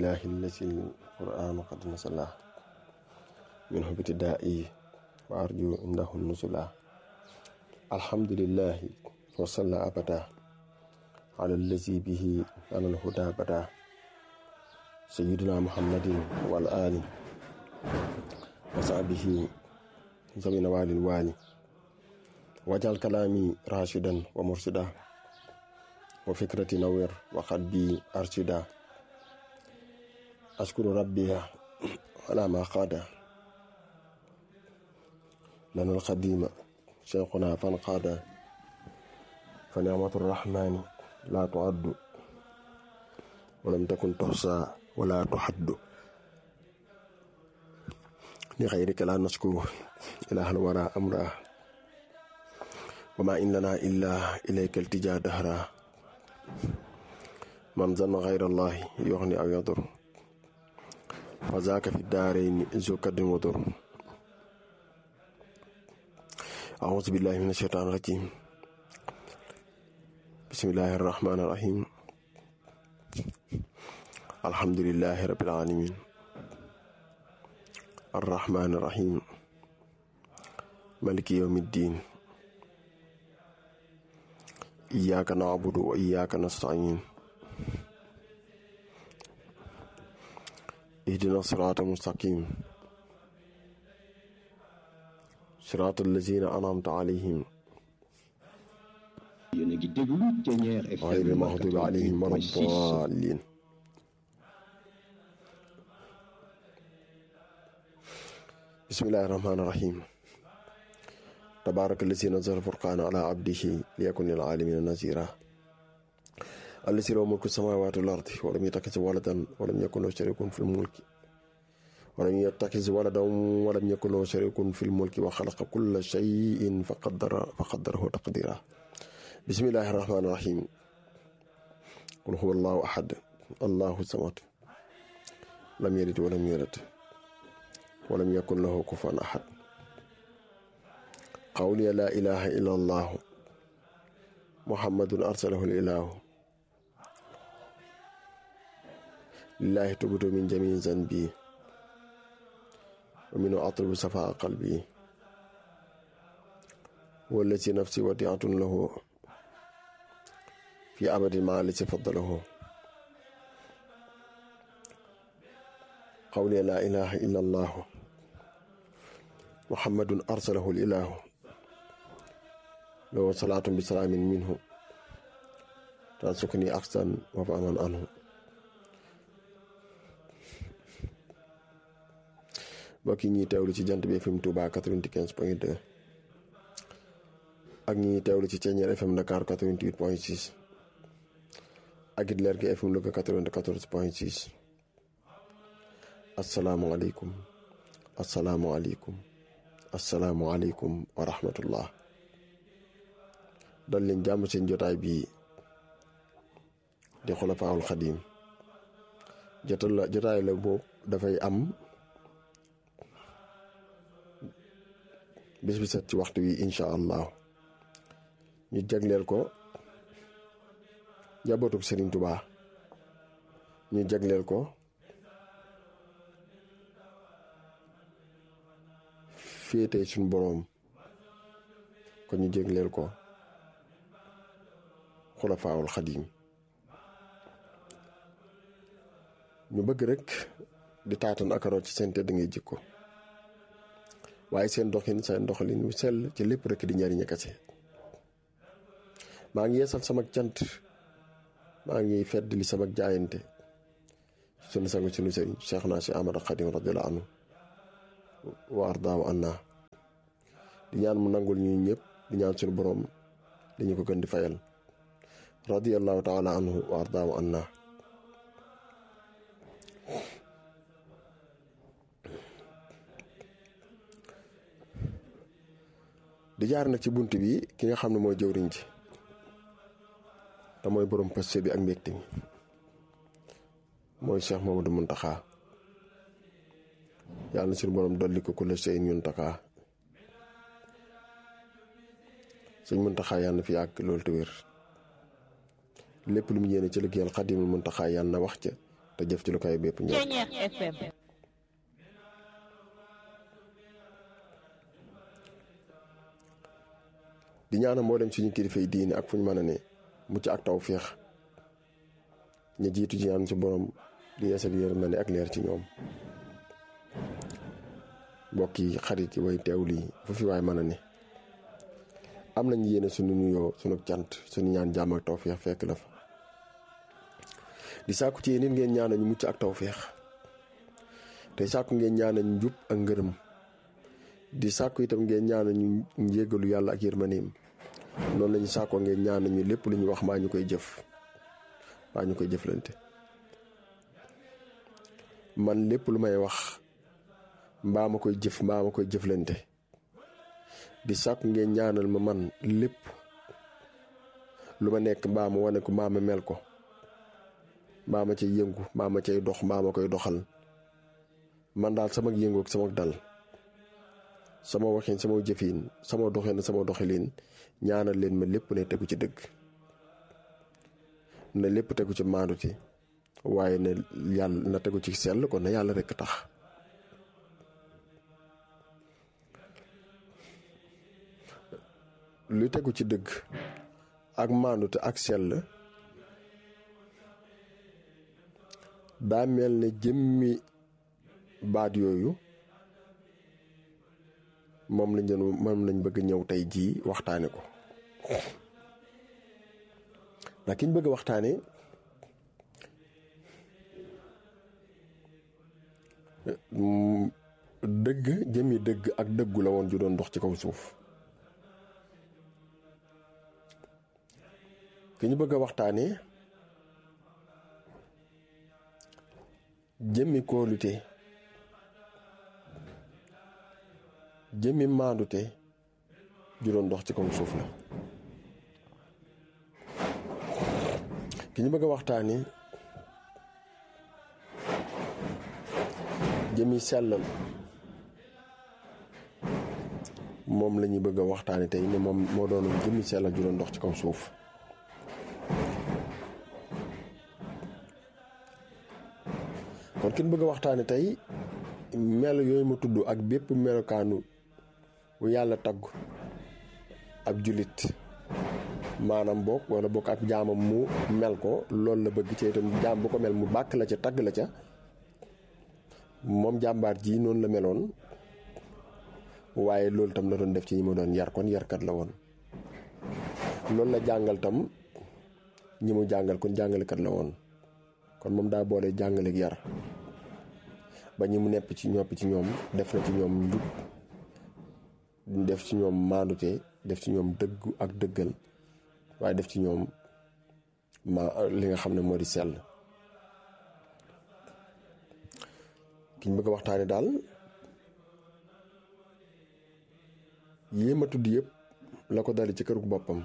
إله الذي القرآن قد نزلا منه ابتدائي وأرجو عنده النزلا الحمد لله وصلى أبدا على الذي به لنا الهدى بدا سيدنا محمد والآل وصحبه ذوي نوال الوالي واجعل كلامي راشدا ومرشدا وفكرتي نوير وقلبي أرشدا أشكر ربي على ما قاد لنا القديم شيخنا فانقاد فنعمة الرحمن لا تعد ولم تكن تحصى ولا تحد لغيرك لا نشكو إله الورى أمره وما إن لنا إلا إليك التجا دهرا من ظن غير الله يغني أو يضر فذاك في الدارين ذو كد وضر أعوذ بالله من الشيطان الرجيم بسم الله الرحمن الرحيم الحمد لله رب العالمين الرحمن الرحيم ملك يوم الدين إياك نعبد وإياك نستعين اهدنا الصراط المستقيم صراط الذين أنعمت عليهم yéen a ngi déglu Thiéniere FM غير المغضوب عليهم ولا 88.6 الضالين بسم الله الرحمن الرحيم تبارك الذي نزل الفرقان على عبده ليكن للعالمين نذيرا الذي له ملك السماوات والأرض ولم يتخذ ولدا ولم يكن له شريك في الملك ولم يتخذ ولدا ولم يكن له شريك في الملك وخلق كل شيء فقدر فقدره تقديرا بسم الله الرحمن الرحيم قل هو الله أحد الله الصمد لم يلد ولم يولد ولم يكن له كفوا أحد قولي لا إله إلا الله محمد أرسله الإله لله تبت من جميع ذنبي ومنه أطلب صفاء قلبي والتي نفسي وديعة له في أبد ما التي فضله قولي لا إله إلا الله محمد أرسله الإله له صلاة بسلام منه تنسكني أحسن وفأمن عنه mbokk yi ñuy teewlu ci jant bi FM Touba 95 point 2 ak ñi ñuy teewlu ci Thiéniere FM Dakar 88 point 6 ak it leer gi FM Louga 94 point 6 asalaamualeykum asalaamualeykum asalaamualeykum wa rahmatullah dal leen jàmm seen jotaay bii di xulafaawul xadiim jotal la jotaay la boobu dafay am bis bi set ci waxtu wi incha allah ñu jagleel ko njabootuk Serigne Touba ñu jagleel ko féete suñu boroom kon ñu jagleel ko xulafaawul xadiim ñu bëgg rek di taatan akaroo ci seen tedd ngay jikko waaye seen doxin seen doxalin wu sell ci lépp rek di njariñ kese maa ngi yeesal sama cant maa ngi fedd li sama jaayante sunu sangu sunu sëriñ Cheikh naa si Ahmad Xadim radiyallahu anhu wa ardaaw anna di ñaan mu nangul ñu ñëpp di ñaan sunu boroom di ñu ko gën di fayal radiyallahu taala anhu wa ardaaw anna di jaar nag ci bunt bi ki nga xam ne mooy jëwriñ ji te mooy borom paste bi ak mbégte mi mooy Cheikh Mamadou Muntaxa yàlla na suñu borom dolli ko ku la seen Muntaxa sëñ Muntaxa yàlla na fi yàgg loolu te wér lépp lu mu yéene ci liggéeyal Xadimul Muntaxa yàlla na wax ca te jëf ci lu koy bépp njort Ceñeex FM di ñaanal mboolem suñu kilifa yi diine ak fu ñu mën a ne mucc ak taw féex ñu jiitu ci ñaan ci borom di yeesal yërmande ak leer ci ñoom mbokk yi xarit yi way teew lii fu fi waay mën a ne am nañ yéene suñu nuyoo suñu cant suñu ñaan jàmm ak taw féex fekk la fa di sàkku ci yéen it ngeen ñaanal ñu mucc ak taw féex te sàkku ngeen ñaanal ñu njub ak ngërëm di sàkku itam ngeen ñaanal ñu njégalu yàlla ak yërmaneem noonu lañu sàkkoo ngeen ñaanal ñu lépp lu ñu wax mbaa ñu koy jëf mbaa ñu koy jëflante man lépp lu may wax mbaa ma koy jëf mbaa ma koy jëflante di sàkku ngeen ñaanal ma man lépp lu ma nekk mbaa ma wane ko mbaa ma mel ko mbaa ma cay yëngu mbaa ma cay dox mbaa ma koy doxal man daal sama yëngu ak sama dal sama waxin sama jëfin sama doxin sama doxalin ñaanal leen ma lépp ne tegu ci dëgg na lépp tegu ci maanduti waaye ne yàlla na tegu ci sell kon na yàlla rekk tax lu tegu ci dëgg ak maandute ak sell daa mel ne jëmmi baat yooyu moom lañ doon moom lañ bëgg ñëw tey jii waxtaane ko ndax ki ñu bëgg waxtaane dëgg jëmmi dëgg ak dëggu la woon ju doon dox ci kaw suuf ki ñu bëgg a waxtaane jëmmi kóolute jëmmi maandute ju doon dox ci kaw suuf la ki ñu bëgg a waxtaane jëmmi sellal moom la ñuy bëgg a waxtaane tey ne moom moo doon jëmmi sellal ju doon dox ci kaw suuf kon ki ñu bëgg a waxtaane tey melo yooyu ma tudd ak bépp melokaanu bu yàlla tagg ab julit maanaam bokk wala bokk ak jaamam mu mel ko loolu la bëgg ci itam jaam bu ko mel mu bàkk la ca tagg la ca moom jàmbaar ji noonu la meloon waaye loolu tam la doon def ci ñi ma doon yar kon yarkat la woon loolu la jàngal tam ñi mu jàngal kon jàngalekat la woon kon moom daa boole jàngale ak yar ba ñi mu nepp ci ñopp ci ñoom def na ci ñoom njub def ci ñoom maandute def ci ñoom dëggu ak dëggal waaye def ci ñoom ma li nga xam ne moo di sell ki ñu bëgg a waxtaane daal yéem a tudd yëpp la ko dali ci kërug boppam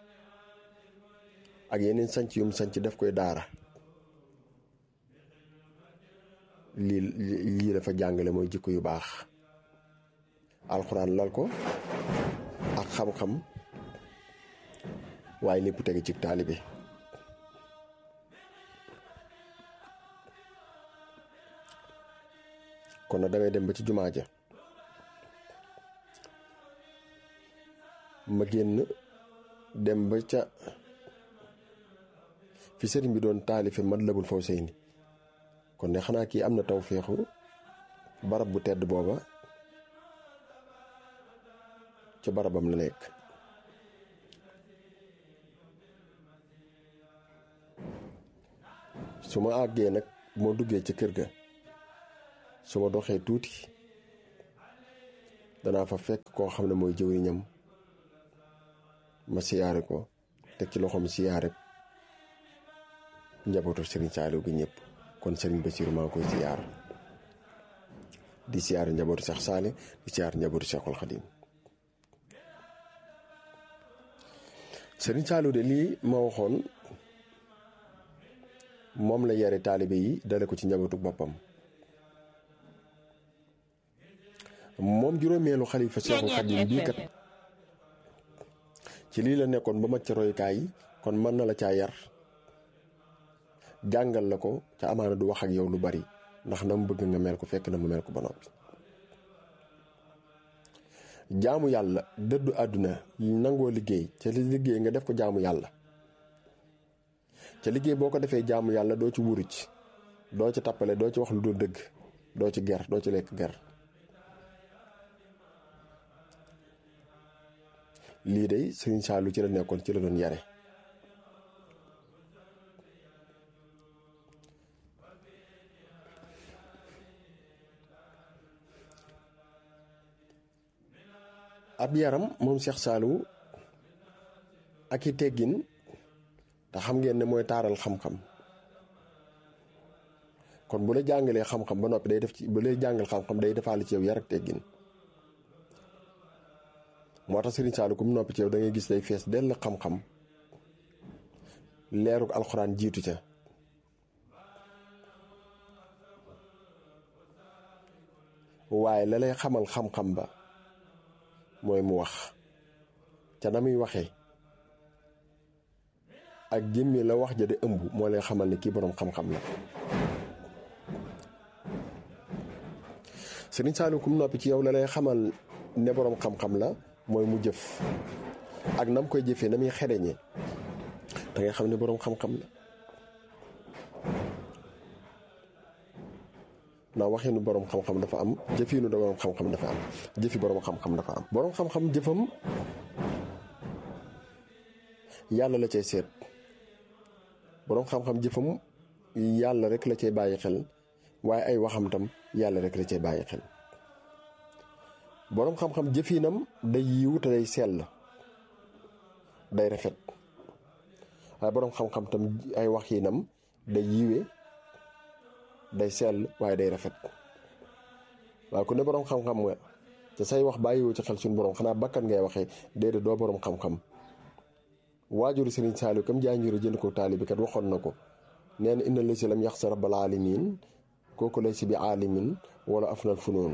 ak yeneen sanc yum sanc def koy daara lii lii dafa jàngale mooy jikko yu baax alxuraan lal ko ak xam-xam waaye lépp tege ci taalibe kon nag damay dem ba ci jumaa ja ma génn dem ba ca fi sëriñ bi doon taalife Matlabul Fawzayni kon de xanaa kii am na taw féexu barab bu tedd booba ca barabam la nekk su ma àggee nag moo duggee ca kër ga su ma doxee tuuti danaa fa fekk koo xam ne mooy jëwriñam ma siyaare ko teg ci loxoom siyaare njabootu Serigne Saliou gi ñëpp kon Serigne Bassirou maa ngi koy siyaar di siyaare njabootu Cheikh Saliou di siyaar njabootu Cheikhul Khadim Serigne Saliou de lii ma waxoon moom la yare taalibe yi dale ko ci njabootu boppam moom juróomeelu xalifa Cheikhul Khadim bii kat ci lii la nekkoon ba mat ca royukaay yi kon mën na la caa yar jàngal la ko ca amaana du wax ak yow lu bari ndax na mu bëgg nga mel ko fekk na mu mel ko ba noppi jaamu yàlla dëddu àdduna nangoo liggéey ca li liggéey nga def ko jaamu yàlla ca liggéey boo ko defee jaamu yàlla doo ci wuruc doo ci tappale doo ci wax lu dul dëgg doo ci ger doo ci lekk ger lii day sëriñ Saalu ci la nekkoon ci la doon yare ab yaram moom Cheikh Saliou ak i teggin te xam ngeen ne mooy taaral xam-xam kon bu la jàngalee xam-xam ba noppi day def ci bu lay jàngal xam-xam day defaale ci yow yar ak teggin moo tax Serigne Saliou ku mu noppi ci yow da ngay gis day fees dell xam-xam leeruk alxuraan jiitu ca waaye la lay xamal xam-xam ba mooy mu wax ca na muy waxee ak jëmmi la wax ja de ëmb moo lay xamal ne kii boroom xam-xam la Sëriñ Saliou kum noppi ci yow la lay xamal ne boroom xam-xam la mooy mu jëf ak nam koy jëfee na muy xereñe da ngay xam ne boroom xam-xam la ndax waxinu boroom xam-xam dafa am jëfinu da boroom xam-xam dafa am jëfi boroom xam-xam dafa am boroom xam-xam jëfam yàlla la cay seet boroom xam-xam jëfam yàlla rek la cay bàyyi xel waaye ay waxam tam yàlla rek la cay bàyyi xel boroom xam-xam jëfinam day yiw te day sell day rafet waaye boroom xam-xam tam ay waxinam day yiwe day sell waaye day rafet waaye ku ne boroom xam-xam nga te say wax bàyyiwoo ci xel suñu boroom xanaa bakkan ngay waxee déedéet doo boroom xam-xam waajuru Sëriñ Saliou kam jaanjuru jënd ko taalibi kat waxoon na ko nee na inna lasi lam yaxsa rabbal alamin kooku lay si bi aalimin wala afnal funoon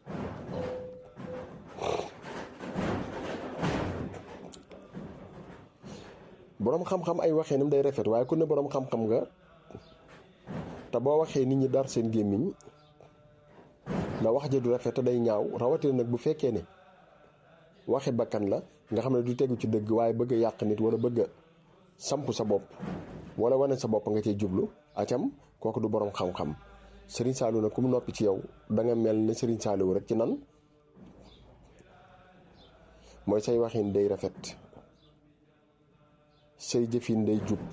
boroom xam-xam ay waxee nam day rafet waaye ku ne boroom xam-xam nga te boo waxee nit ñi dar seen gémmiñ na wax ja du rafet te day ñaaw rawatina nag bu fekkee ne waxi bakkan la nga xam ne du tegu ci dëgg waaye bëgg a yàq nit wala bëgg a samp sa bopp wala wane sa bopp nga cay jublu acam kooku du boroom xam-xam Serigne Saliou nag ku mu noppi ci yow da nga mel ne Serigne Saliou rek ci nan mooy say waxin day rafet say jëfin day jub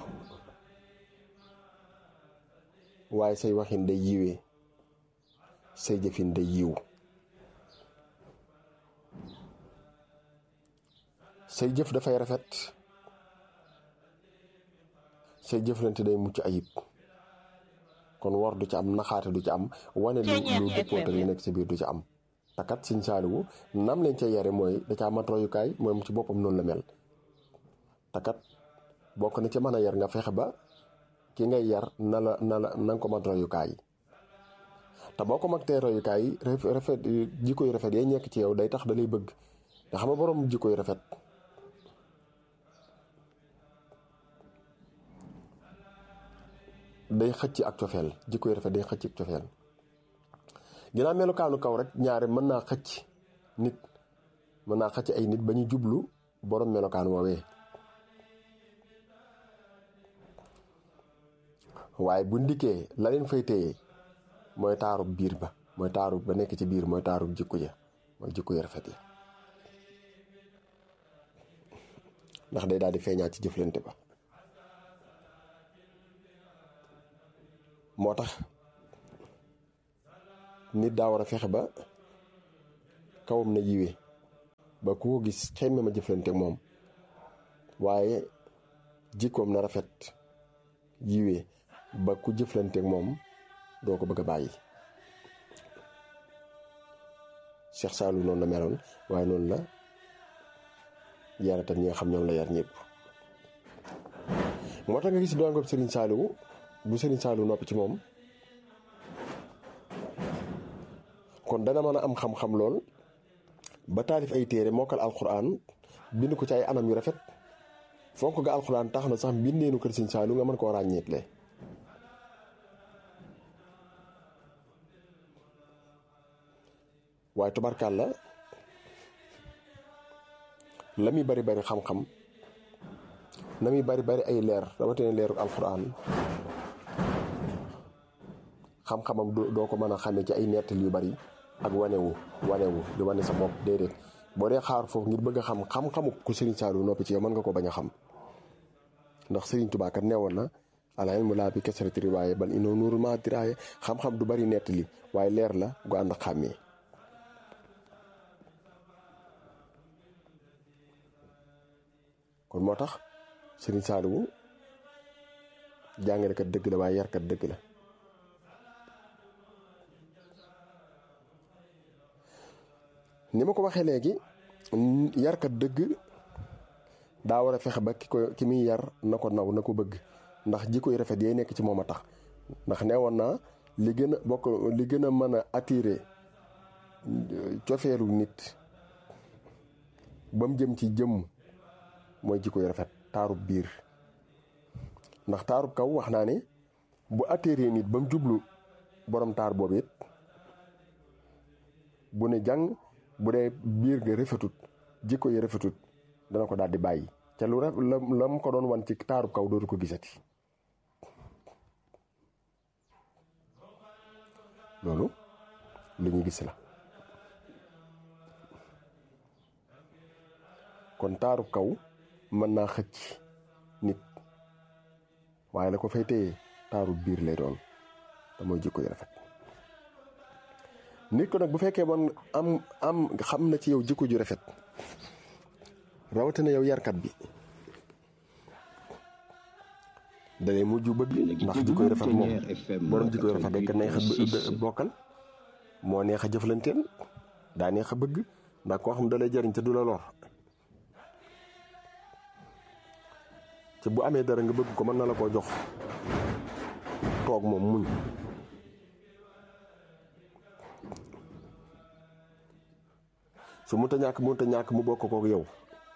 waaye say waxin day yiwee say jëfin day yiw say jëf dafay rafet say jëflante day mucc ayib kon war du ci am naxaate du ci am wane lu lu dëppoo li nekk ci biir du ci am takat Sëriñ Saaliwu nam leen ca yare mooy da caa mat royukaay mooy mu ci boppam noonu la mel takat bokk na ca mën a yar nga fexe ba ki ngay yar na la na la na nga ko mat royukaay te boo ko mag tee royukaay rafet jikko yu rafet yay nekk ci yow day tax da lay bëgg nga xam nga borom jikko yu rafet day xëcc ak cofeel jikko yu rafet day xëcc ak cofeel ginnaaw melukaanu kaw rek ñaare mën naa xëcc nit mën naa xëcc ay nit ba ñu jublu borom melokaan woowee waaye bu ndikkee la leen fay téye mooy taaru biir ba mooy taaru ba nekk ci biir mooy taaru jikko ja mooy jikko yu rafet ya ndax day daal di feeñaat ci jëflante ba moo tax nit daa war a fexe ba kawam na yiwee ba ku ko gis xemme ma jëflante moom waaye jikkoom na rafet yiwee ba ku jëflanteeg moom doo ko bëgg a bàyyi Cheikh Saliou noonu la meloon waaye noonu la yare tam ñi nga xam ñoom la yar ñëpp moo tax nga gis doon Serigne Saliou bu Serigne Saliou noppi ci moom kon dana mën a am xam-xam lool ba taalif ay téere mokkal alxuraan bind ko ci ay anam yu rafet fonk nga alxuraan tax na sax mbindeenu kër Serigne Saliou nga mën koo ràññeetle waaye tubarkaal la la muy bari bari xam-xam na muy bari bari ay leer rawatina leeru alxuraan xam-xamam doo ko mën a xamee ci ay nettali yu bari ak wanewu wanewu di wane sa bopp déedéet boo dee xaar foofu ngir bëgg a xam xam-xamu ku Serigne Saliou noppi ci yow mën nga ko bañ a xam ndax Serigne Touba kat neewoon na al ilmu laa bi kasrati riwaaye bal innahu nuurun maa diraaye xam-xam du bari nettali waaye leer la gu ànd ak xàmmee kon moo tax Serigne Saliou jàngalekat dëgg la waaye yarkat dëgg la ni ma ko waxee léegi yarkat dëgg daa war a fexe ba ki ko ki muy yar na ko naw na ko bëgg ndax jikko yu rafet yee nekk ci moom a tax ndax nee woon naa li gën a bokk li gën a mën a attirer cofeelu nit ba mu jëm ci jëmm mooy jikko yu rafet taarub biir ndax taarub kaw wax naa ne bu attirer nit ba mu jublu borom taar boobu it bu ne jàng bu dee biir nga rafetut jikko yi rafetut dana ko daal di bàyyi ca lu raf la la mu ko doon wan ci taarub kaw dootu ko gisati loolu lu ñu gis la kon taarub kaw mën naa xëcc nit waaye la ko fay téye taarub biir lay doon te mooy jikko yu rafet nit ko nag bu fekkee man am am xam na ci yow jikko ju rafet rawatina yow yarkat bi dalay mujj bëgg ndax jikko yu rafet moom borom jikko yu rafet rek neex a bokkal moo neex a jëflanteel daa neex a bëgg ndax koo xam dalay jariñ te du la lor te bu amee dara nga bëgg ko mën na la koo jox toog moom muñ su mu ta ñàkk mu ta ñàkk mu bokk kook yow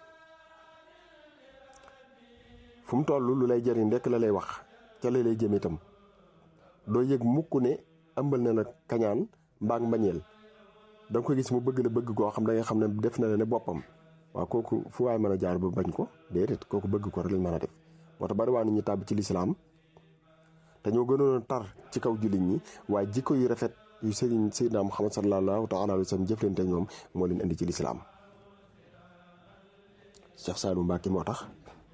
fu mu toll lu lay jariñ rekk la lay wax ca la lay jëm itam doo yëg mukk ne ëmbal na la kañaan mbaa mbañeel da nga ko gis mu bëgg la bëgg koo xam da nga xam ne def na la ne boppam waaw kooku fu waay mën a jaar ba bañ ko déedéet kooku bëgg ko rek lañ mën a def moo tax bari waa nit ñi tàbb ci lislaam te ñoo gënoon a tar ci kaw jullit ñi waaye jikko yu rafet yu sëriñ Seydina Muhammad sallallahu taala alayhi wa sallam jëflante ñoom moo leen indi ci lislaam Cheikh Saliou Mbacké moo tax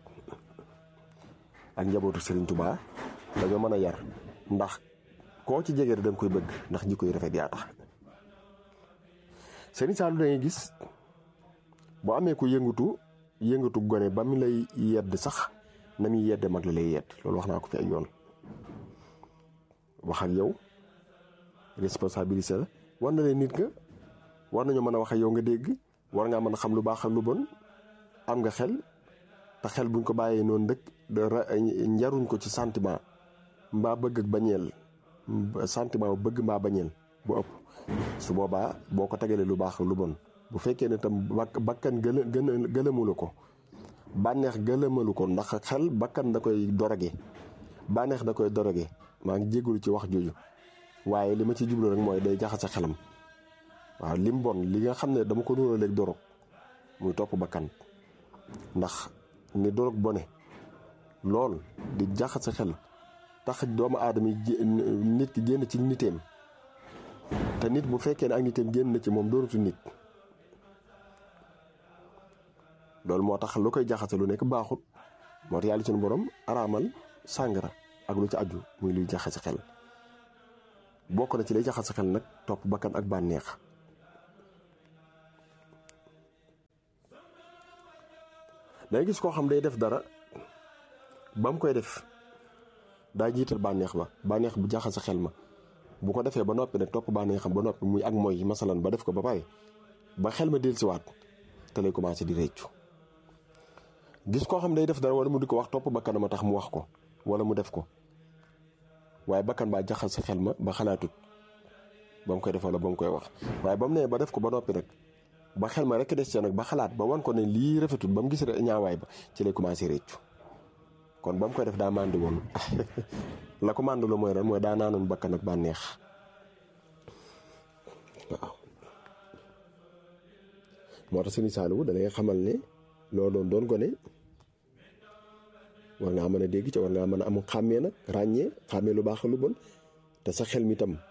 ak njabootu Serigne Touba dañoo mën a yar ndax koo ci jege da nga koy bëgg ndax jikko yu rafet yaa tax Serigne Saliou da ngay gis boo amee ko yëngatu yëngatu gone ba mu lay yedd sax na muy yedde mag la lay yedd loolu wax naa ko fi ay yoon wax ak yow responsabilité la war na leen nit nga war nañoo mën a wax ak yow nga dégg war ngaa mën a xam lu baax ak lu bon am nga xel te xel buñ ko bàyyee noonu dëkk njaruñ ko ci sentiment mbaa bëgg ak bañeel sentiment bëgg mbaa bañeel bu ëpp su boobaa boo ko tegalee lu baax ak lu bon bu fekkee ne tam bakkan gëla gën gëlëmulu ko bànneex gëlëmalu ko ndax xel bakkan da koy doroge bànneex da koy doroge maa ngi jégalu ci wax jooju waaye li ma ci jublu rek mooy day jaxase xelam waaw lim bon li nga xam ne dama ko nuróo léegi dorog muy topp bakkan ndax ni dorog bone lool di jaxase xel tax doomu aadama yi nit ki génn ci niteem te nit bu fekkee ne ak niteem génn na ci moom doonatu nit loolu moo tax lu koy jaxase lu nekk baaxut moo tax yàlla suñu borom araamal sàngara ak lu ci aju muy luy jaxase xel bokk na ci lay jaxase xel nag topp bakkan ak bànneex day gis koo xam day def dara ba mu koy def daa jiital bànneex ba bànneex bu jaxase xel ma bu ko defee ba noppi nag topp bànneexam ba noppi muy ak mooy masalan ba def ko ba pare ba xel ma dellusiwaat te lay commencé di réccu gis koo xam day def dara wala mu di ko wax topp bakkanam a tax mu wax ko wala mu def ko waaye bakkan baa jaxal sa xel ma ba xalaatut ba mu koy def wala ba mu koy wax waaye ba mu nee ba def ko ba noppi nag ba xel ma rek des ca nag ba xalaat ba wan ko ne lii rafetut ba mu gis ñaawaay ba ci lay commencé réccu kon ba mu koy def daa màndi woon la ko màndaloo mooy ren mooy daa naanoon bakkan ak bànneex waaw moo tax Serigne Saliou da lay xamal ne loo doon doon gone war ngaa mën a dégg ca war ngaa mën a am xàmmee nag ràññee xàmmee lu baax lu bon te sa xel mi tam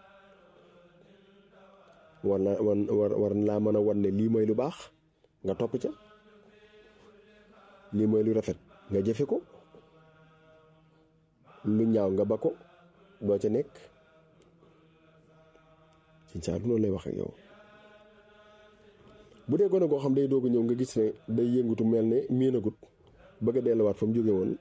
war na war war laa mën a wan ne lii mooy lu baax nga topp ca lii mooy lu rafet nga jëfe ko lu ñaaw nga ba ko doo ca nekk Serigne Saliou noonu lay wax ak yow bu dee gone goo xam day doog a ñëw nga gis ne day yëngutu mel ne miinagut bëgg a delluwaat fa mu jóge woon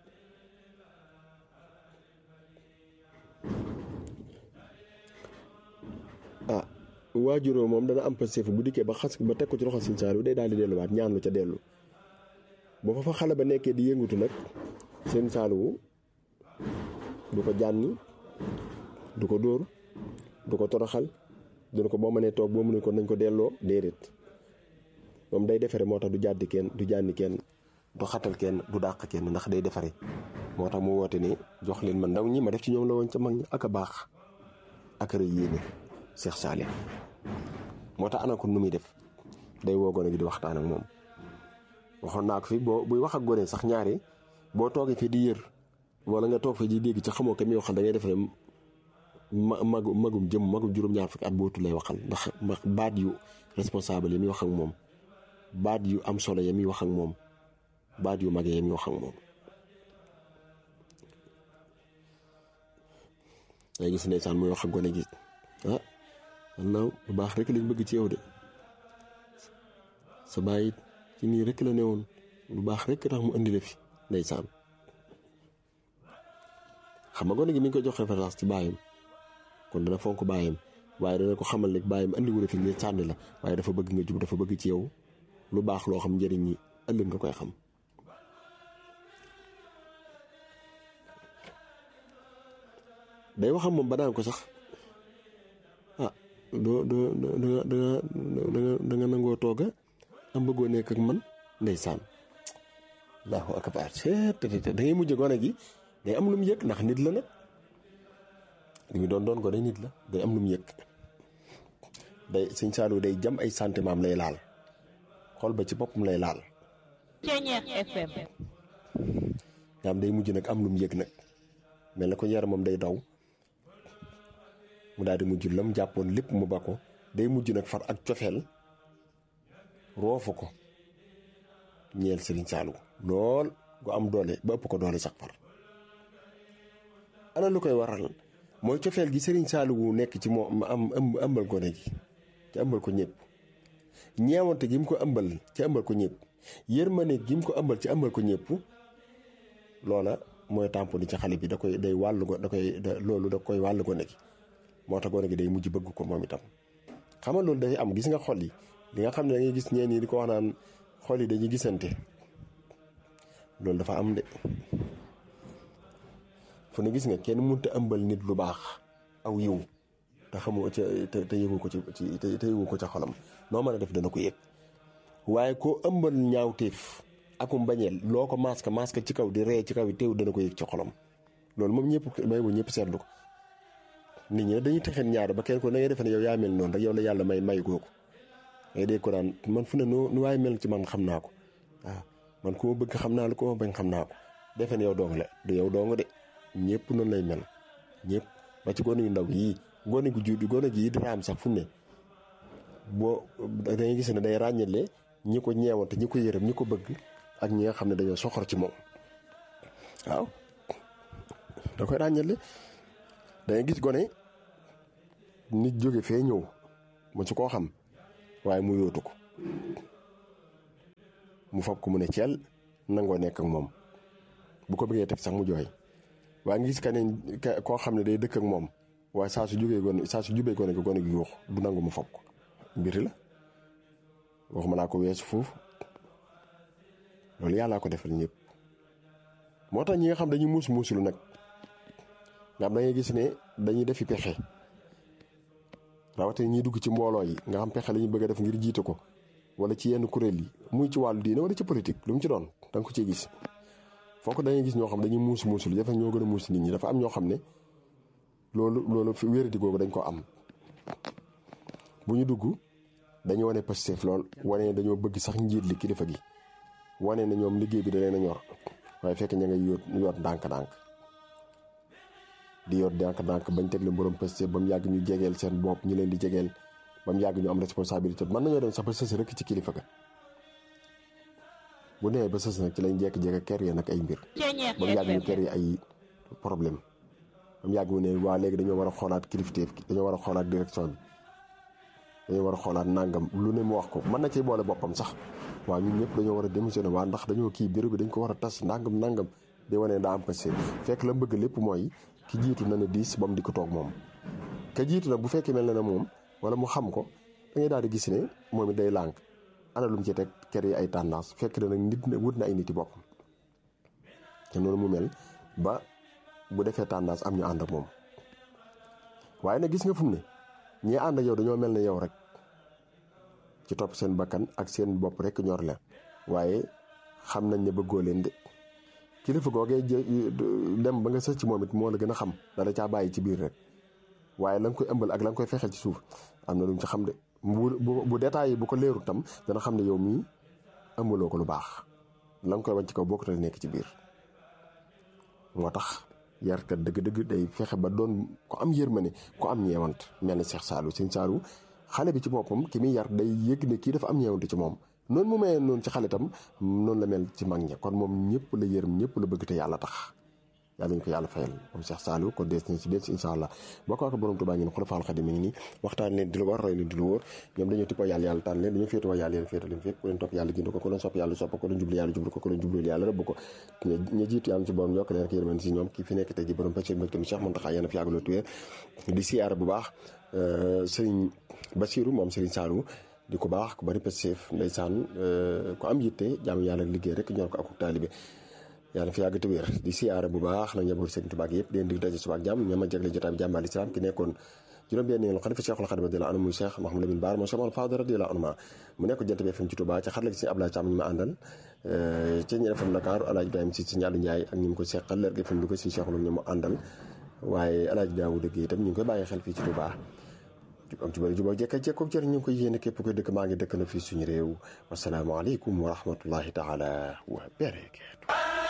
ah waajuroo moom dana am passif bu dikkee ba xas ba teg ko ci loxo Serigne Saliou day daal di delluwaat ñaan lu ca dellu boo fa fa xale ba nekkee di yëngutu nag Serigne Saliou du ko jànni du ko dóor du ko toroxal dina ko boo mënee toog boo mënee ko nañ ko delloo déedéet moom day defare moo tax du jàddi kenn du jànni kenn du xatal kenn du dàq kenn ndax day defare moo tax mu woote ni jox leen ma ndaw ñi ma def ci ñoom la woon ca mag ñi ak a baax ak a rëy yéene Cheikh Salih moo tax ana ko nu muy def day woo gone gi di waxtaan ak moom waxoon naa ko fi boo buy wax ak gone sax ñaari boo toogee fii di yër wala nga toog fii di dégg ci xamoo ko mi waxal da ngay defee ma magu magum jëm magum juróom-ñaar fukki at bootu lay waxal ndax ndax baat yu responsable yi muy wax ak moom baat yu am solo ya muy wax ak moom baat yu mag ya muy wax ak moom. day gis ndeysaan muy wax ak gone gi ah wallaaw bu baax rek lañ bëgg ci yow de sa baay ci nii rek la newoon lu baax rek tax mu indi la fi ndeysaan xam nga gone gi mi ngi koy jox référence ci baayam kon dana fonk baayam waaye dana ko xamal ne baayam andi wu fi ngir sànni la waaye dafa bëgg nga jub dafa bëgg ci yow lu baax loo xam njëriñ ñi ëllëg nga koy xam. day waxam moom ba daan ko sax ah doo doo danga danga danga danga nangoo tooga am bëggoo nekk ak man ndeysaan allahu akbar da ngay mujj gone gi day am lu mu yëg ndax nit la nag li mu doon doon gone nit la day am lu mu yëg day sëñ Saliou day jam ay sentiment am lay laal xol ba ci boppam lay laal Ceeñeex FM nga am day mujj nag am lu mu yëg nag mel na ko yaramam day daw mu daal di mujj lam jàppoon lépp mu ba ko day mujj nag far ak cofeel roofu ko ñeel Serigne Saliou lool gu am doole ba ëpp ko doole sax far ana lu koy waral mooy cofeel gi Serigne Saliou nekk ci moom am ëmbal gone gi ci ëmbal ko ñëpp ñeewante gi mu ko ëmbal ci ëmbal ko ñëpp yërmande gi mu ko ëmbal ci ëmbal ko ñëpp loola mooy tàmp ni ci xale bi da koy day wàllu ko da koy loolu da koy wàllu gone gi moo tax gone gi day mujj bëgg ko moom itam xam nga loolu dafay am gis nga xol yi li nga xam ne da ngay gis ñeen ñi di ko wax naan xol yi dañuy gisante loolu dafa am de fu ne gis nga kenn mënut a ëmbal nit lu baax aw yiw te xamoo ca te te yëgu ko ci te te yëgu ko ca xolam noo mën a def dana ko yëg waaye koo ëmbal ñaawteef akum bañeel loo ko masque masque ci kaw di ree ci kaw yi teew dana ko yëg ci xolam loolu moom ñëpp may bu ñëpp seetlu ko nit ñi dañuy texeen ñaar ba kenn ko na ngay defe ne yow yaa mel noonu rek yow la yàlla may may googu ngay dégg ko naan man fu ne nu nu waaye mel ci man xam naa ko waaw man ku ma bëgg xam naa la ku ma bañ xam naa ko defe ne yow dong la du yow dong de ñëpp noonu lay mel ñëpp ba ci gone yu ndaw yii gone gu judd gone gi di raam sax fu ne boo da ngay gis ne day ràññale ñi ko ñeewante ñi ko yërëm ñi ko bëgg ak ñi nga xam ne dañoo soxor ci moom waaw da koy ràññale da ngay gis gone nit jóge fee ñëw mu ci koo xam waaye mu yóotu ko mu fab ko mu ne ceel nangoo nekk ak moom bu ko bëggee teg sax mu jooy waaye nga gis ka ne koo xam ne day dëkk ak moom waaye saa su jógee gone saa su jubee gone gi gone gi yuux du nangu mu fab ko mbiri la waxuma laa ko weesu foofu loolu yàllaa ko defal ñëpp moo tax ñi nga xam dañuy muus muusulu nag nga xam da ngay gis ne dañuy defi pexe rawatina ñiy dugg ci mbooloo yi nga xam pexe la ñu bëgg a def ngir jiite ko wala ci yenn kuréel yi muy ci wàllu diine wala ci politique lu mu ci doon da nga ko ciy gis fokk da ngay gis ñoo xam dañuy muus muusul dafa ñoo gën a muus nit ñi dafa am ñoo xam ne loolu loolu fi wéradi googu dañ ko am bu ñu dugg dañu wane positif lool wane ne dañoo bëgg sax njiit li kilifa gi wane ne ñoom liggéey bi da leen a ñor waaye fekk ña ngay yoot yoot ndànk-ndànk di yoot ndànk-ndànk bañ teg leen borom positif ba mu yàgg ñu jegeel seen bopp ñu leen di jegeel ba mu yàgg ñu am responsabilité mën nañoo dem sax ba sës rek ci kilifa ga bu nee ba sës nag ci lañ jekk-jekk ker yi nag ay mbir Ceñeex ba mu yàgg ñu FM ker yi ay problème ba mu yàgg mu ne waa léegi dañoo war a xoolaat kilifteef gi dañoo war a xoolaat direction bi dañoo war a xoolaat nangam lu ne mu wax ko mën na ci boole boppam sax waaw ñun ñëpp dañoo war a démissionné waa ndax dañoo kii bureau bi dañ ko war a tas nangam nangam di wane ne daa am ko seen fekk la bëgg lépp mooy ki jiitu na ne diis ba mu di ko toog moom ka jiitu nag bu fekkee mel na ne moom wala mu xam ko da ngay daal di gis ne moom it day lànk ana lu mu ci teg ker yi ay tendance fekk na nag nit na wut na ay nit yi boppam te noonu mu mel ba bu defee tendance am ñu ànd ak moom waaye nag gis nga fu mu ne ñii ànd ak yow dañoo mel ne yow rek ci topp seen bakkan ak seen bopp rek ñor leen waaye xam nañ ne bëggoo leen de kilifa googee jë- dem ba nga sës ci moom it moo la gën a xam dala caa bàyyi ci biir rek waaye la nga koy ëmbal ak la nga koy fexeel ci suuf am na lu mu ci xam de bu bu bu détails yi bu ko leerul tam dana xam ne yow mii ëmbaloo ko lu baax la nga koy wañ ci kaw bokkut a nekk ci biir moo tax yarkat dëgg-dëgg day fexe ba doon ko am yërmande ko am ñeewant mel ni Cheikh Saliou sëñ Saliou xale bi ci boppam ki muy yar day yëg ne kii dafa am ñeewante ci moom noonu mu mayee noonu ci xale tam noonu la mel ci mag ña kon moom ñëpp la yërëm ñëpp la bëgg te yàlla tax yàlla ñu ko yàlla fayal moom Cheikh Saliou kon dees na ci des incha allah boo ko waxee borom Tuubaa ngeen xulafaal xadim mi ngi nii waxtaan leen di lu war roy leen di lu wóor ñoom dañoo tippoo yàlla yàlla tànn leen dañoo féetewoo yàlla yàlla féete leen fépp ku leen topp yàlla gind ko ku leen sopp yàlla sopp ko ku leen jublu yàlla jublu ko ku leen jublu yàlla rëbb ko ña jiitu yàlla ci borom yokk leen ak yërmande si ñoom kii fi nekk tey ji borom pëccëg mbégte mi Cheikh Mountakha yéen a fi yàggaloo tuwéer di siyaare bu baax Serigne Bassirou moom Serigne Saliou di ko baax ku bari pëccëg ndeysaan ku am yitte jaamu yàlla liggéey rek ñor ko ak taalibe yàlla fi yàgg te wér di siyaare bu baax na njaboot Sëriñ Tuubaa yëpp den di daje suba ak jàmm ñama jagle jotaay bi jàmbaal islam ki nekkoon juróom-benn yoon xalifa Cheikhul Khadim radiyallahu anhu muy Cheikh Mouhamadou Lamine Bara moo Cheikh Mamadou Fadal radiyallahu anhu mu nekk jant bi FM ci Touba ci xarala gi si Abdoulaye Thiam ñu ma àndal ci ñi FM Dakar Alaaji Ibrahima si si ñaalu Njaay ak ñi mu ko seqal leer gi FM Louga si Cheikhul ñu mu àndal waaye Alaaji Daawuda Géey itam ñu ngi koy bàyyi xel fii ci Touba am ci bëri jubóo jekka jekkoog jërë ñu ngi koy yéene képp koy dëkk maa ngi dëkk na fii suñu réew wasalaamaaleykum wa rahmatullahi taala wa barakatu